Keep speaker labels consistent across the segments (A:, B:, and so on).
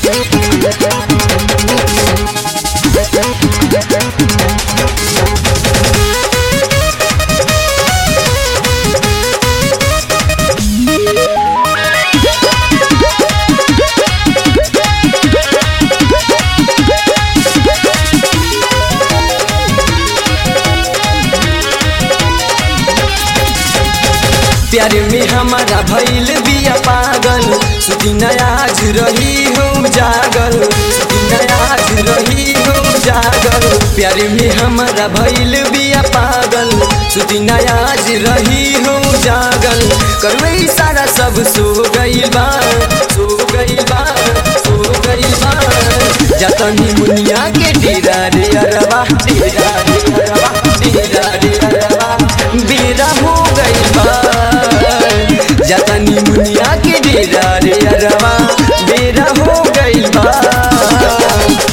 A: प्यार में हमारा भइल बिया पागल सुती आज रही हूँ जागल सुती आज रही हूँ जागल प्यार में हमारा भइल बिया पागल सुती आज रही हूँ जागल करवे सारा सब सो गइल बा सो गइल बा सो गइल बा जतनी मुनिया के डेरा रे अरवा डेरा रे अरवा डेरा रे अरवा बेरा हो गइल बा जतनी मुनिया के डेरा रे अरवा बेरा हो गइल बा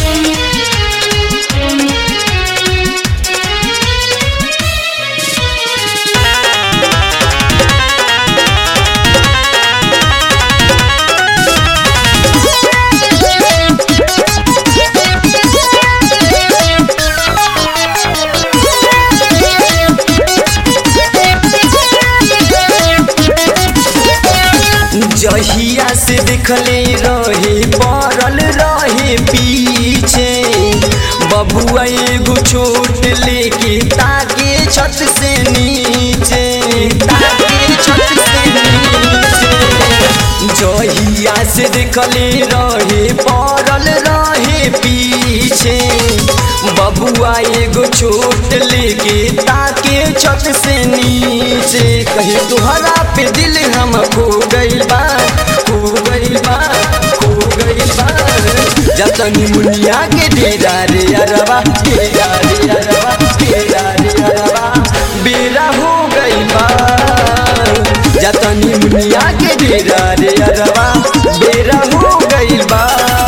A: जहिया से देखले रहे पड़ल रहे पीछे बबुआ एगो छोट लेके ताके छत से नीचे ताके छत से नीचे जहिया से देखले रहे पड़ल रहे पीछे बबुआ एगो छोट लेके ताके छत से नीचे कहीं तुहरा पे दिल हम खो गइल बा खो गइल बा खो गइल बा जतनी मुनिया के डेरा रे अरवा डेरा रे अरवा डेरा रे अरवा बेरा हो गइल बा जतनी मुनिया के डेरा रे अरवा बेरा हो गइल बा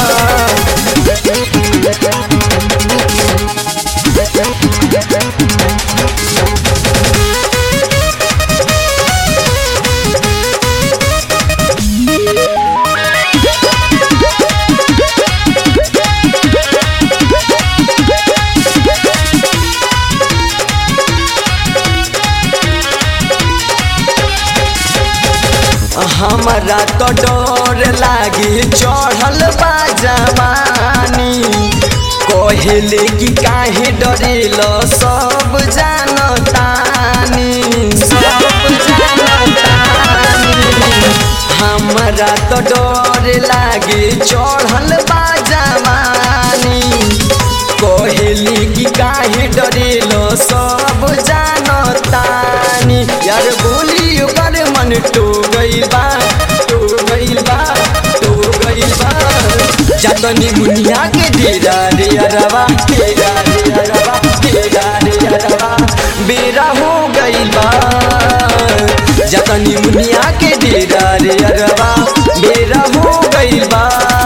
A: हमारा तो डर लागे चढ़ल बा जवानी कहेले कि काहे डरेल सब जानतानी सब जानतानी हमारा तो डर लागे चढ़ल बा जवानी कहेली कि काहे डरेल सब जानतानी यार बोली ओकर मन टो गइल बा टो गइल बा टो गइल बा जतनी मुनिया के डेरा रे अरवा डेरा रे अरवा डेरा रे अरवा बेरा हो गइल बा जतनी मुनिया के डेरा रे अरवा बेरा हो गइल बा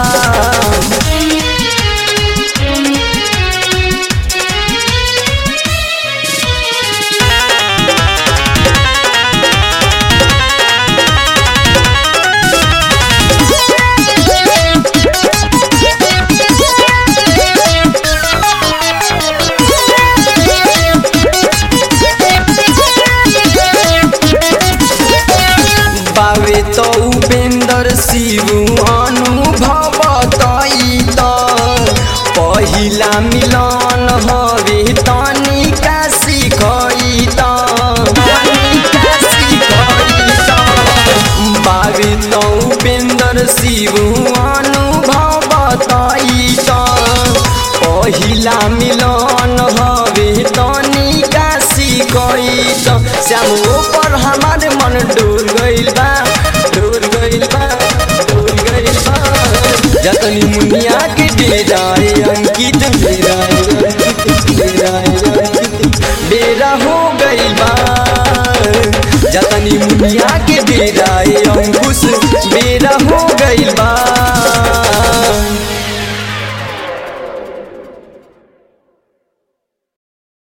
A: बावे तो उपेंद्र शिव अनुभव तई त पहिला मिलन हवे तनिका सिखई त तनिका सिखई त बावे तो उपेंद्र शिव अनुभव तई त पहिला मिलन हवे तनिका सिखई त श्याम पर हमारे मन डोल गइल बा डोल गइल बा डोल गइल बा जतनी मुनिया के डेराए अंकित डेराए अंकित डेराए अंकित डेरा हो गइल बा जतनी मुनिया के डेराए अंकुश